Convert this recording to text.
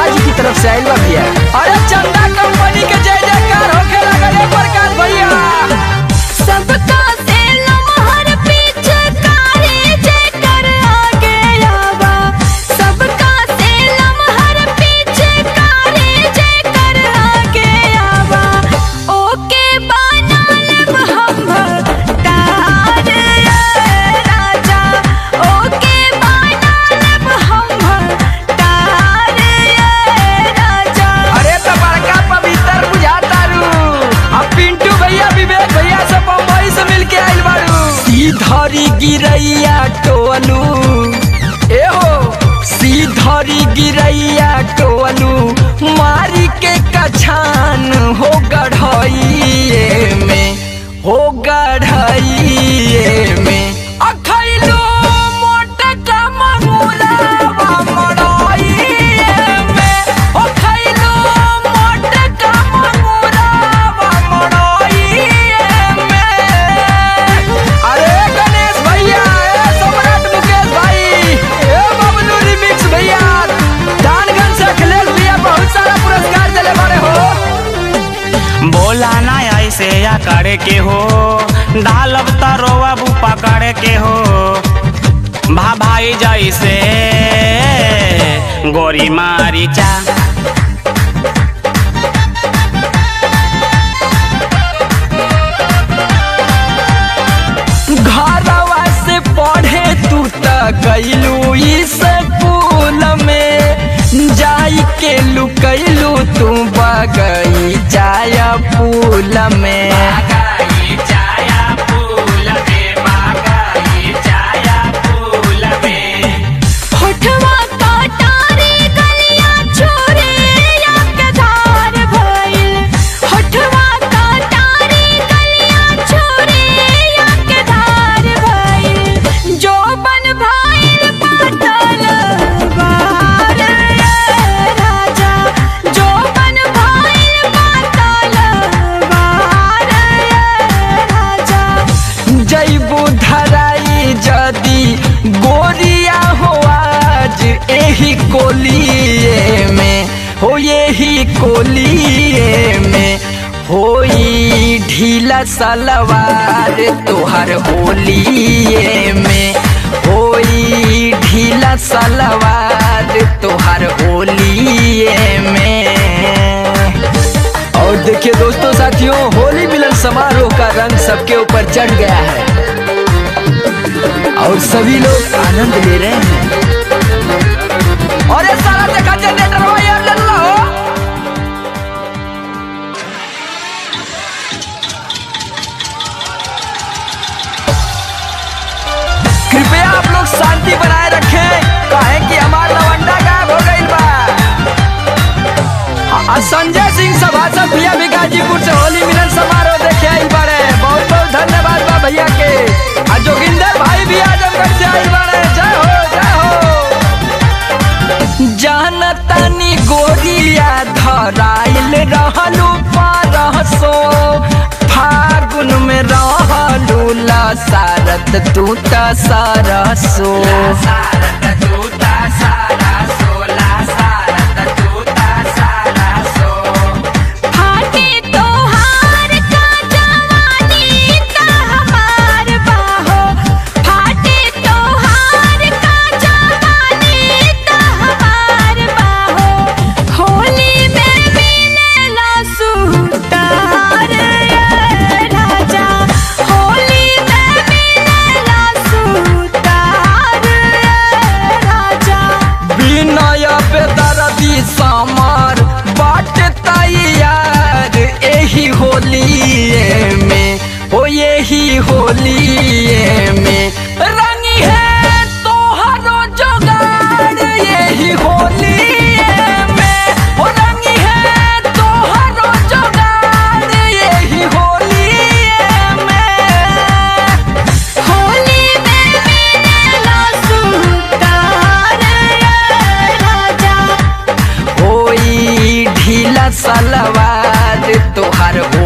जी की तरफ से आइल बा भैया अरे चंदा कंपनी के जय जयकार होखे लागल है प्रकाश भैया सबका से लमहर पीछे कारी जेकर आगे आवा सबका से लमहर पीछे कारी जेकर आगे आवा ओके बना लेब हम भगतार राजा ओके बना लेब हम भगतार राजा अरे तो बड़का पवित्र बुझाता रू अब पिंटू भैया विवेक भैया से बम्बई से मिल के आइल बारू सीधरी गिरैया टोलू ए हो सीधरी गिरैया टोलू मारी के कछान हो गढ़इए में हो गढ़इए में अखैलो मोटका मंगुलावा मड़इए में अखैलो मोटका मंगुलावा मड़इए में अरे गणेश भैया ए सम्राट मुकेश भाई ए बबलू रिमिक्स भैया दानगंज से अखिलेश भैया बहुत सारा पुरस्कार दिले बारे हो बोला ना ऐसे या करे के हो डालब तरोवा बू पकड़े के हो भा भाई जैसे गोरी मारी चा घरवा से पढ़े तू त गईलू स्कूल में जाई के लुकैलू तू बगई जाय फूल में होठवा कटारी गलियां छोरे या के धार भइल होठवा कटारी गलियां छोरे या के धार भइल जो बन भइल पाटल बार राजा जो बन भइल पाटल बार राजा जैबू धराई जदी गोरिया हो आज एही कोलिए में हो यही कोलिए में होई ढीला सलवार तोहर होलिए में होई ढीला सलवार तोहर होलिए में और देखिए दोस्तों साथियों होली मिलन समारोह का रंग सबके ऊपर चढ़ गया है और सभी लोग आनंद ले रहे हैं और ये सारा देखा जनरेटर हो यार लल्ला हो कृपया आप लोग शांति बनाए रखें काहे कि हमारा लवंडा गायब हो गई बा आ संजय सिंह सभासद भैया भी गाजीपुर से होली मिलन समारोह देखे आइल बारे बहुत बहुत धन्यवाद बा भैया के आ जोगिंदर भाई भी आजमगढ़ से आइल बारे जय हो जय हो जानतानी गोरिया धराइल रहलू परसो फागुन में रहलू लसारत तू त सरसो फाटे तोहार का जवानी का हमार बाहो फाटे तोहार का जवानी का हमार बाहो होली में मिलेला सुतार राजा होली में मिलेला सुतार राजा विनय बेदरदी समर बाट तैयार एही होलिए में हो यही होलिए में रंगी है तोहरो जोगाड़ यही होलिए में हो रंगी है तोहरो जोगाड़ यही होलिए में होली में मिलेला सुतार राजा होई ढीला सलवार तोहार